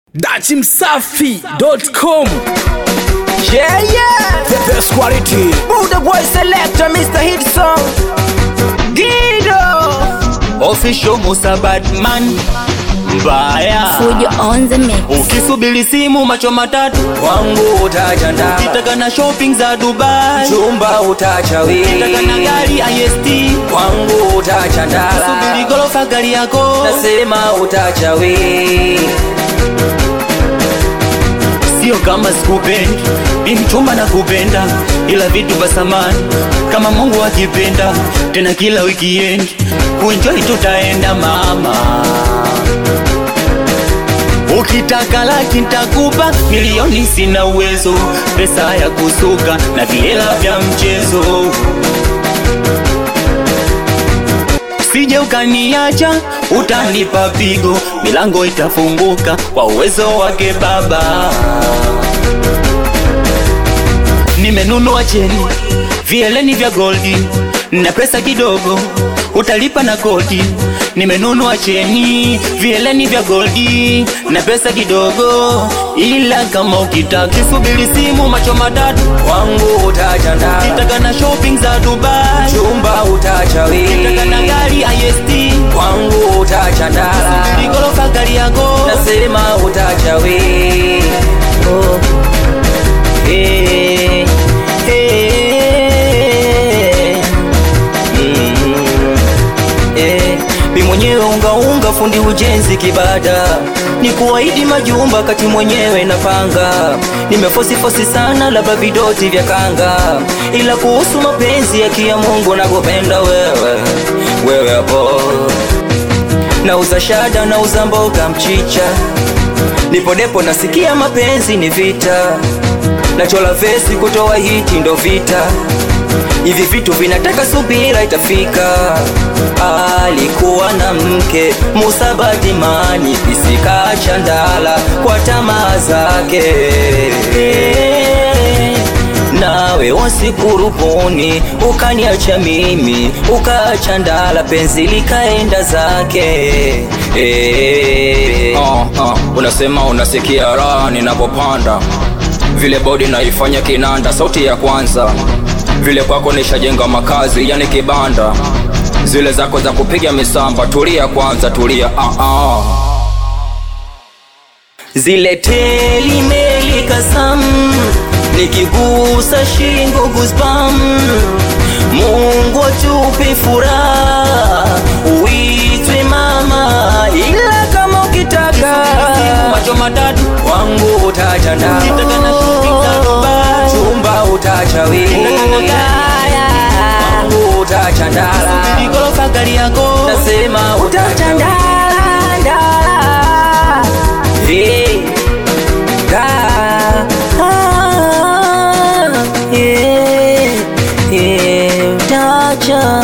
dachimsafi.com Yeah, yeah. the best quality Buddha boy selector, Mr. Hit Song. Gido. Official Musa Batman mbaya Fujo on the mix. ukisubiri simu macho matatu Wangu utacha ndala. kitaka na shopping za Dubai Chumba utacha kitaka na wili. gari IST Wangu utacha subiri ndala. gorofa gari yako Nasema utacha wili. sio kama sikupendi ni mchumba na kupenda ila vitu vya samani kama Mungu akipenda tena kila weekend kuenjoy tutaenda mama ukitaka laki ntakupa milioni sina uwezo pesa ya kusuka na viela vya mchezo sije ukaniacha utanipa pigo milango itafunguka kwa uwezo wake baba nimenunua cheni vieleni vya goldi na pesa kidogo utalipa na kodi nimenunua cheni vieleni vya goldi na pesa kidogo ila kama ukitaka kisubiri simu macho matatu Wangu utacha ndala. kitaka na shopping za dubai Chumba utacha kitaka na wili. gari ist Wangu utacha ndala. ligorofa gari yako Nasema utacha wili. Oh. Eh, eh, mm, eh. Mi mwenyewe ungaunga fundi ujenzi kibada ni kuahidi majumba kati mwenyewe napanga nimefosifosi sana labda vidoti vya kanga ila kuhusu mapenzi ya kia Mungu nakupenda wewe wewe hapo nauza shada nauza mboga mchicha nipo depo nasikia mapenzi ni vita nachola vesi kutoa hiti ndo vita hivi vitu vinataka subira itafika alikuwa na mke Musa Badimani pisika chandala kwa tamaa zake nawe wasikurubuni ukaniacha mimi ukaacha ndala penzi likaenda zake eh. uh, uh, unasema unasikia raha ninapopanda vile bodi naifanya kinanda sauti ya kwanza vile kwako nishajenga makazi yani kibanda zile zako za kupiga misamba tulia kwanza tulia uh, uh. zile teli meli kasam nikigusa shingo guzbam mungu atupe furaha uitwe mama ila kama ukitaka macho matatu Wangu utacha ndala. kitaka na shopping za Dubai Chumba utacha wili. Wangu utacha ndala. gorofa gari yako Nasema utacha ndala, ndala. Eh, Da. ah, yeah, yeah, utacha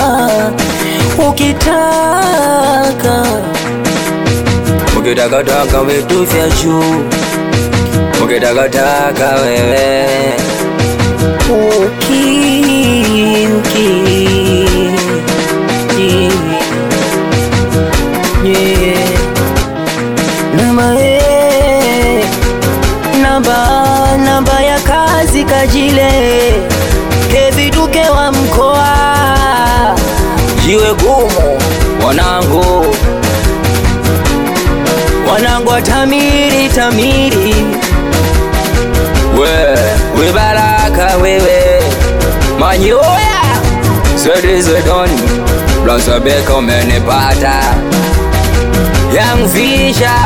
ukitaka Ukitakataka vitu vya juu Ukitakataka wewe uki uki yeah, yeah. namba eh, namba namba ya kazi kajile keviduke wa mkoa Jiwe gumu wanangu wanangu wa tamiri tamiri We, we baraka wewe Manyoya Swedi swedoni Blaza beka umenipata Young Fisha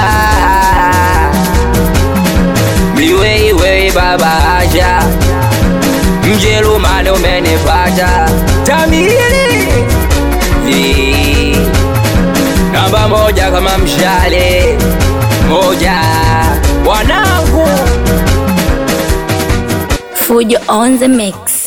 Miweiwei baba aja Mjerumani umenipata Tamiri Ni Namba moja kama mshale Moja Wanangu Fujo on the mix.